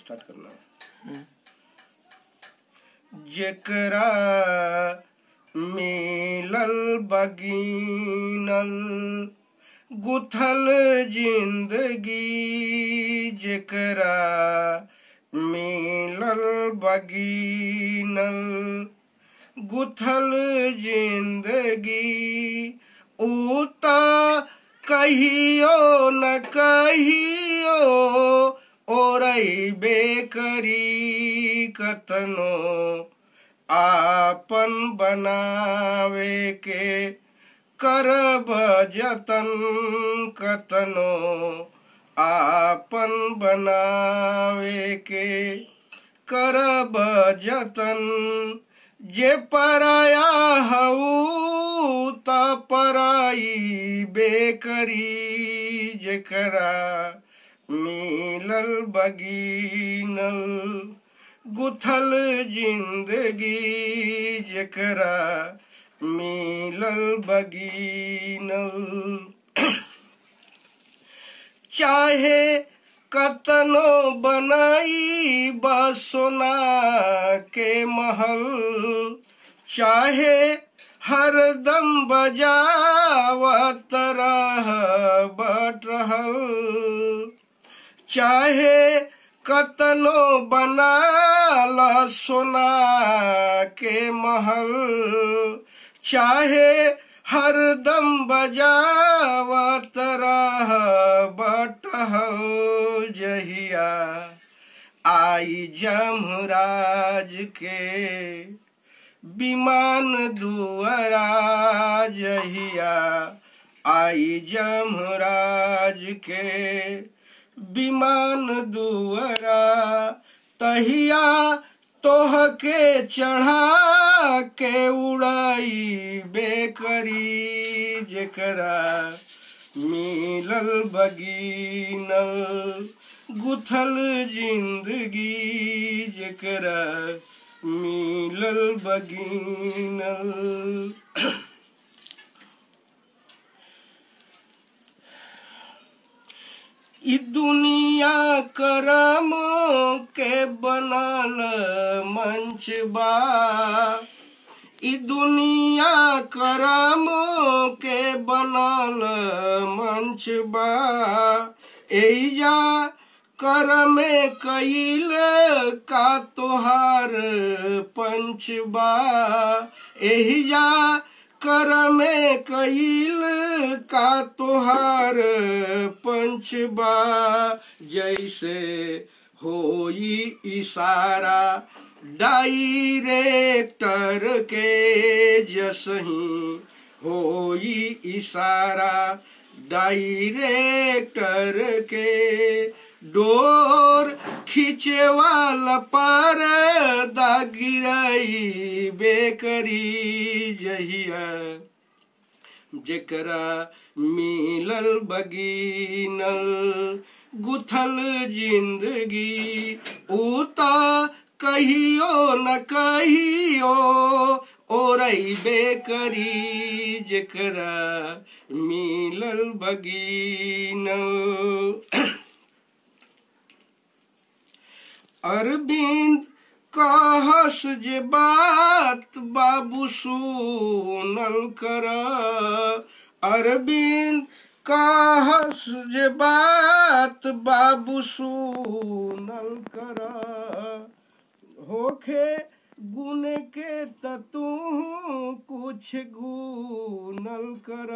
start करना है जेकरा मिलल बगीनल गुथल जिंदगी जेकरा मिलल बगीनल गुथल जिंदगी उता कहियो न कहियो ओरई बेकरी कतनो आपन बनावे के करब जतन कतनो आपन बनावे के करब जतन जे पराया हऊ त पराई बेकरी जेकरा मिलल बगीनल गुथल जिंदगी जेकरा मिलल बगीनल चाहे कतनो बनाई बसोना के महल चाहे हरदम बजावत रह बटहल चाहे कतनो बनाल सोना के महल चाहे हरदम बजावत रह बटहल जहिया आई जमराज के विमान दुआरा जहिया आई जमराज के विमान दुआरा तहिया तोह के चढ़ा के उड़ाई बेकरी जेकरा मिलल बगीनल गुथल जिंदगी जेकरा मिलल बगीनल ई दुनिया करम के बनल मंच बा ई दुनिया करम के बनल मंच बा एजा कर में कईल का तोहार पंच बा एहिजा कर में कईल का तोहार पंचबा जैसे होई इशारा डायरेक्टर के जसही होई इशारा डायरेक्टर के डोर खींचे वाला पर गिराई बेकरी जहिया जेकरा मिलल बगीनल गुथल जिंदगी उता कहियो न कहियो ओरई बेकरी जेकरा मिलल बगीनल अरविंद कहस जे बात बाबू सुनल कर अरविंद कहस जे बात बाबू सुनल कर होखे गुण के त तू कुछ गुनल कर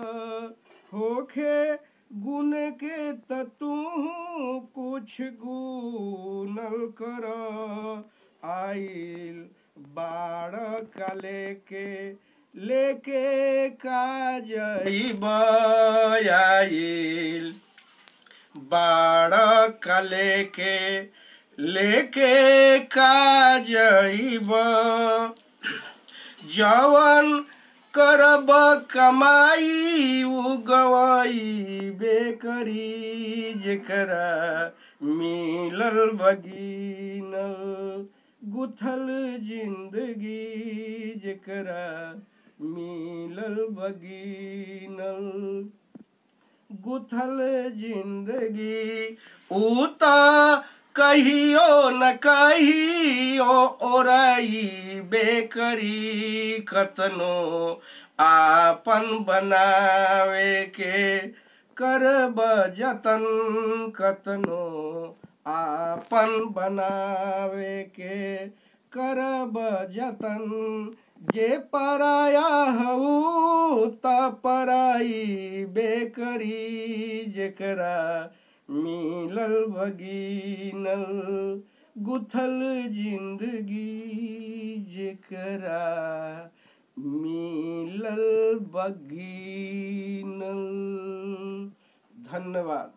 होखे गुण के त तू कुछ गुनल कर आइल बाड़ का लेके लेके का जइब आइल बाड़ का लेके लेके का जइब जवन करब कमाई उ गवाई बेकरी जेकरा मिलल बगीनल गुथल जिंदगी जेकरा मिलल बगीनल गुथल जिंदगी उता कहियो न कहियो ओरई बेकरी कतनो आपन बनावे के करब जतन कतनो आपन बनावे के करब जतन जे पराया हऊ त पराई बेकरी जेकरा मिलल भगीनल गुथल जिंदगी जेकरा मिलल बगीनल धन्यवाद